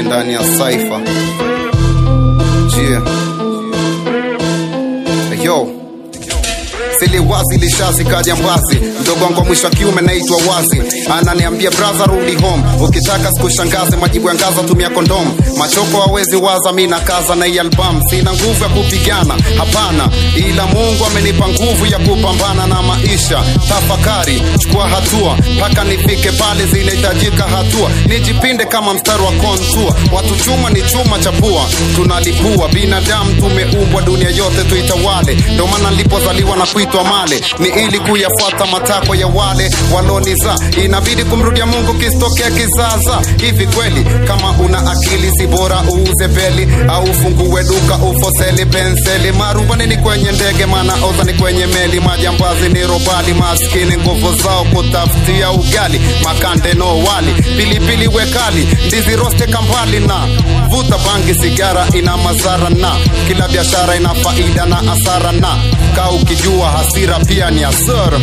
Kali ndani ya Cypher. Yeah. Yo. Sili wazi lishazi kaja mbazi mdogo wangu wa mwisho wa kiume naitwa wazi ananiambia brother rudi home ukitaka sikushangaze majibu ya ngaza tumia kondom machoko hawezi waza mi nakaza na hii album sina nguvu ya kupigana hapana ila mungu amenipa nguvu ya kupambana na maisha tafakari chukua hatua mpaka nifike pale zinahitajika hatua nijipinde kama mstari wa kontua watu chuma ni chuma cha pua tunalipua binadamu tumeumbwa dunia yote tuitawale ndio maana nilipozaliwa na kuitwa male ni ili kuyafuata matakwa ya wale waloniza inabidi kumrudia mungu kisitokea kizaza hivi kweli kama una akili si bora uuze beli au ufungue duka ufoseli penseli marubani ni kwenye ndege maana oza ni kwenye meli majambazi ni robali maskini nguvu zao kutafutia ugali makande no wali pilipili wekali ndizi roste kambali na vuta bangi sigara ina madhara na kila biashara ina faida na hasara na kaa ukijua hasira pia ni hasara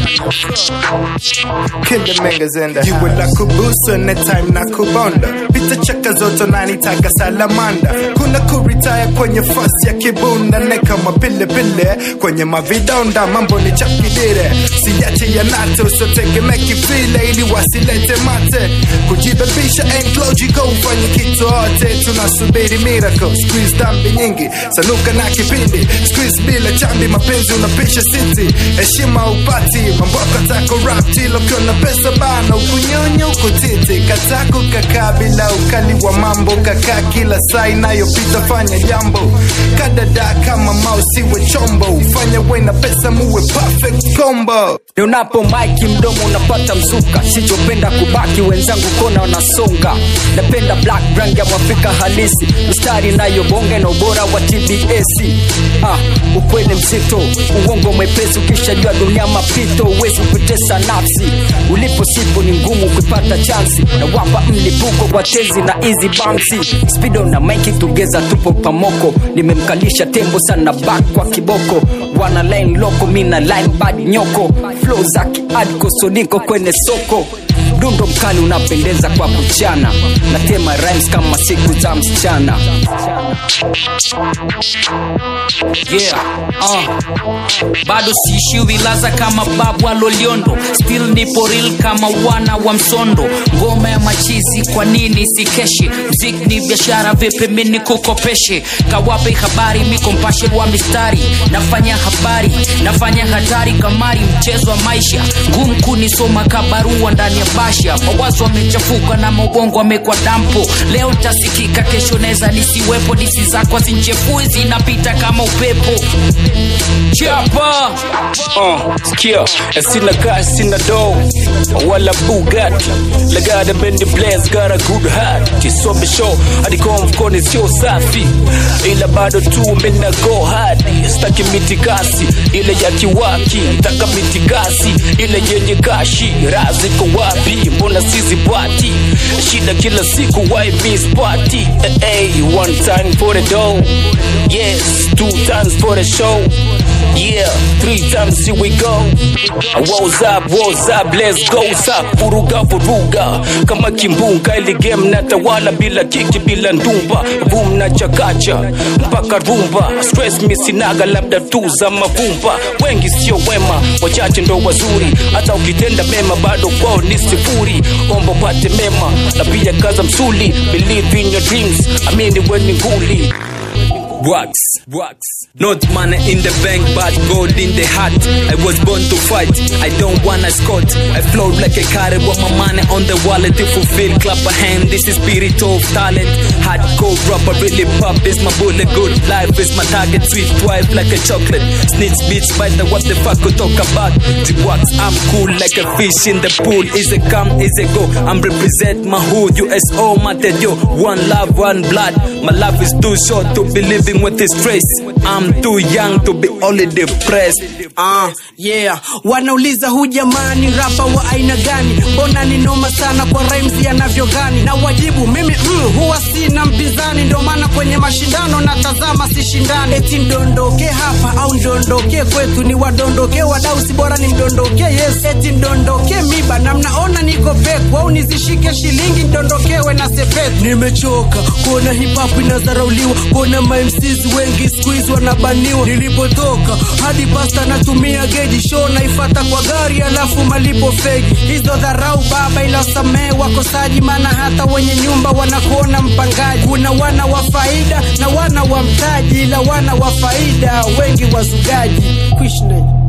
Killer Mengas in the You will kubusu na time na kubonda Pita chaka zote nanitaka salamanda Kuna kuritaya kwenye fasi ya kibunda Ne kama pile pile kwenye mavidonda Mambo ni chakidire Siyache ya nato so tegemea kivile Ili wasilete mate Kujibebisha ain't logical Ufanye kitu hote Tunasubiri miracle Squeeze dambi nyingi Sanuka na kipindi Squeeze bila chambi Mapenzi unapisha city Heshima upati Mambo katako rap Tilo kiona pesa bana Ukunyonyo kutiti Katako kakaa bila ukali wa mambo Kakaa kila saa inayopita fanya jambo Kadada kama mouse iwe chombo Fanya we na pesa muwe perfect combo Nionapo maiki mdomo unapata mzuka, sichopenda kubaki wenzangu kona wanasonga. Napenda black brand ya mwafrika halisi, mstari inayobonga na ubora wa TBS. Ah, ukweli mzito, uongo mwepesi, ukishajua dunia mapito, uwezi kutesa nafsi. Ulipo sipo ni ngumu kupata chansi, na wapa mlipuko kwa tezi na easy bouncy. Speedo na maiki tugeza, tupo pamoko, nimemkalisha tembo sana back kwa kiboko, wana line loko, mina line bad nyoko flow za kiadko soniko kwenye soko dundo mkali unapendeza kwa kuchana natema rhymes kama siku za msichana yeah uh. bado siishiwi laza kama babu aloliondo still nipo real kama wana wa msondo ngoma ya machizi kwa nini sikeshi mzik ni biashara vipi mini kukopeshe kawape habari mikompashe wa mistari nafanya habari nafanya hatari kamari mchezo wa maisha ngumu kunisoma kabarua ndani ya basha mawazo amechafuka na maubongo amekwa dampo leo tasikika kesho neza nisiwepo disi zako zinchefui zinapita kama upepo chapa Uh, sikia sina cash sina dough wala bugatti lagada bendi blaze got a good heart kisobe show adiko mfukoni sio safi ila bado tu mina go hard staki mitikasi ile ya kiwaki taka mitikasi ile yenye kashi raziko wapi mbona sisi pati shida kila siku why miss party eh, hey, one time for the dough yes two times for the show yeah three times here we go What's up, what's up, let's go up Vuruga, vuruga Kama kimbunga ili game na tawala Bila kiki, bila ndumba Boom na chakacha Mpaka rumba Stress misinaga labda tu za mavumba Wengi sio wema Wachache ndo wazuri Hata ukitenda mema bado kwao ni sifuri Omba pate mema Na pia kaza msuli Believe in your dreams Amini weni nguli Wax, wax. Not money in the bank, but gold in the heart. I was born to fight. I don't wanna scot. I float like a carrot with my money on the wallet to fulfill. Clap a hand. This is spirit of talent. Hardcore rapper really pop is my bullet. Good life is my target. Sweet wife like a chocolate. Snitch bitch spider. What the fuck we talk about? The wax. I'm cool like a fish in the pool. Is a come, is a go. I'm represent my hood. USO, my yo. One love, one blood. My life is too short to be living with this stress. I'm too young to be only depressed. Ah, yeah wanauliza hu jamani rapa wa aina gani mbona ni noma sana kwa rhymes yanavyo gani na wajibu mimi mm, huwa sina mpinzani ndio maana kwenye mashindano natazama sishindani eti ndondoke hapa au ndondoke kwetu ni wadondoke wadau si bora ni mdondoke yes eti ndondoke miba na mnaona niko peku au ni nizishike shilingi ndondokewe na sepetu nimechoka kuona hip hop inadharauliwa kuona mamcs wengi squeeze wanabaniwa nilipotoka hadi pasta natumia geji show naifata kwa gari alafu malipo fegi hizo dharau baba ila samee wakosaji maana hata wenye nyumba wanakuona mpangaji kuna wana wa faida na wana wa mtaji ila wana wa faida wengi wazugaji Kuishi naye.